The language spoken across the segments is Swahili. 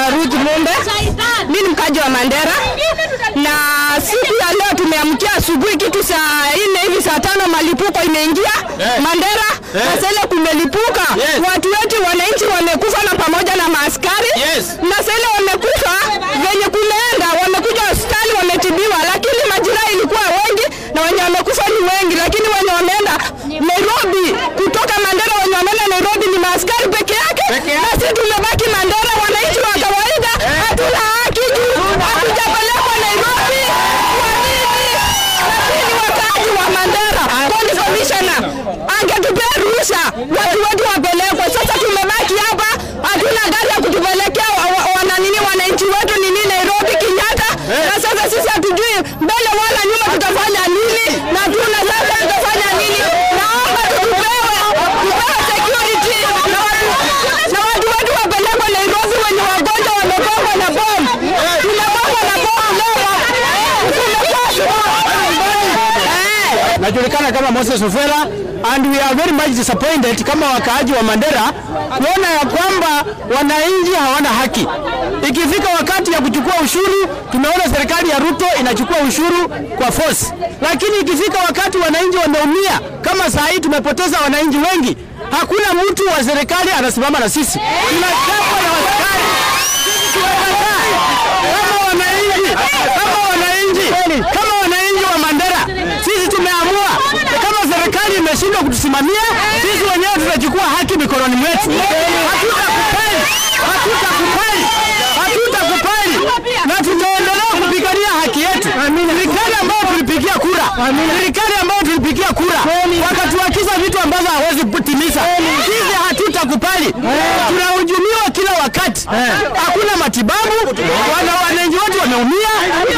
Ruth Munde. Mimi ni mkaji wa Mandera, na siku ya leo tumeamkia asubuhi kitu saa nne hivi saa tano malipuko imeingia Mandera na sasa ile kumelipuka, watu wetu wananchi wamekufa na pamoja na maaskari Yes. na sasa ile wamekufa venye kumeenda, wamekuja hospitali wametibiwa, lakini majira ilikuwa wengi na wenye wamekufa ni wengi, lakini wenye wameenda Nairobi kutoka Mandera, wenye wameenda Nairobi ni maaskari peke yake, na sisi tumebaki Mandera, wananchi wa kawaida hatuna haki juu hatujapelekwa Nairobi. Kwa nini? Lakini wakaaji wa Mandera, county commissioner angetupea ruhusa watu wetu wapelekwe. Sasa tumebaki hapa, hatuna gari ya kutupelekea wa- wa- wananini wananchi wetu nini Nairobi Kenyatta, na sasa sisi hatujui mbele wala nyuma tutafanya nini, na tuna sasa tutafanya nini. Naomba tupewe tupewe security na watu na watu wetu wapelekwe Nairobi, wenye wagonjwa wamepangwa na bomu, tumepangwa na bomu leo, tumepangwa najulikana kama Moses Ofela and we are very much disappointed kama wakaaji wa Mandera kuona ya kwamba wananchi hawana haki. Ikifika wakati ya kuchukua ushuru, tumeona serikali ya Ruto inachukua ushuru kwa force, lakini ikifika wakati wananchi wameumia, kama saa hii tumepoteza wananchi wengi, hakuna mtu wa serikali anasimama na sisi, tunachapwa na askari. Sisi tunakataa kama wananchi, kama wananchi, kama wananchi wa Mandera, sisi tumeamua kama serikali imeshindwa kutusimamia, sisi wenyewe tutachukua haki mikononi mwetu. Hatutakubali, hatutakubali, hatutakubali na tutaendelea kupigania haki yetu. Serikali ambayo tulipigia kura, serikali ambayo tulipigia kura wakatuakiza vitu ambazo hawezi kutimiza, sisi hatutakubali. Tunahujumiwa kila wakati, hakuna matibabu, wana wananchi wetu wameumia,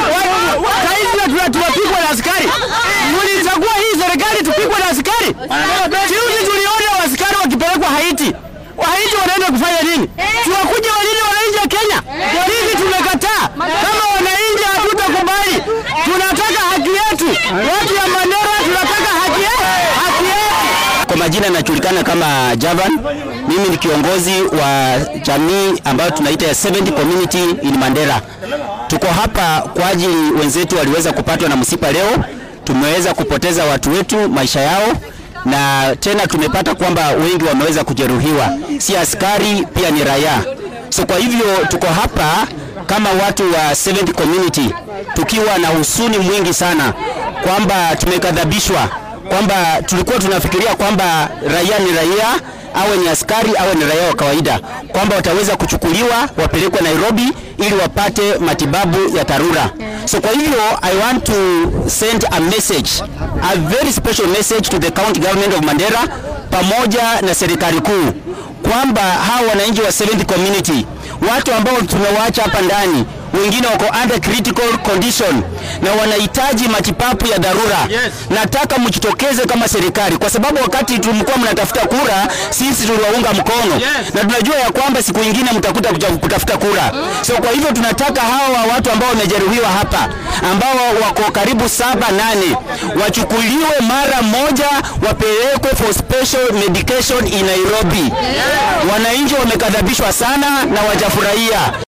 saizi tuna- tunapigwa na askari. Mulichagua hii serikali tupigwe na askari? Juzi tuliona askari wakipelekwa Haiti. Haiti wanaenda kufanya nini? Tuwakuja walini wananchi wa Kenya? Hivi tumekataa. Kama wananchi hatutakubali, tunataka haki yetu. Watu ya Mandera tunataka haki yetu, haki yetu. Kwa majina najulikana kama Javan. Mimi ni kiongozi wa jamii ambayo tunaita ya 70 community in Mandera. Tuko hapa kwa ajili wenzetu waliweza kupatwa na msiba leo, tumeweza kupoteza watu wetu maisha yao na tena tumepata kwamba wengi wameweza kujeruhiwa, si askari, pia ni raia. So kwa hivyo tuko hapa kama watu wa 70 community tukiwa na husuni mwingi sana kwamba tumekadhabishwa kwamba tulikuwa tunafikiria kwamba raia ni raia, awe ni askari awe ni raia wa kawaida, kwamba wataweza kuchukuliwa wapelekwe Nairobi ili wapate matibabu ya dharura. So kwa hivyo I want to send a message, a very special message to the county government of Mandera pamoja na serikali kuu kwamba hawa wananchi wa 70 community, watu ambao tumewaacha hapa ndani, wengine wako under critical condition na wanahitaji matibabu ya dharura. Nataka mjitokeze kama serikali, kwa sababu wakati tulikuwa mnatafuta kura, sisi tuliwaunga mkono na tunajua ya kwamba siku ingine mtakuta kuja kutafuta kura. So kwa hivyo tunataka hawa watu ambao wamejeruhiwa hapa, ambao wako karibu saba nane, wachukuliwe mara moja, wapelekwe for special medication in Nairobi. Wananchi wamekadhabishwa sana na wajafurahia.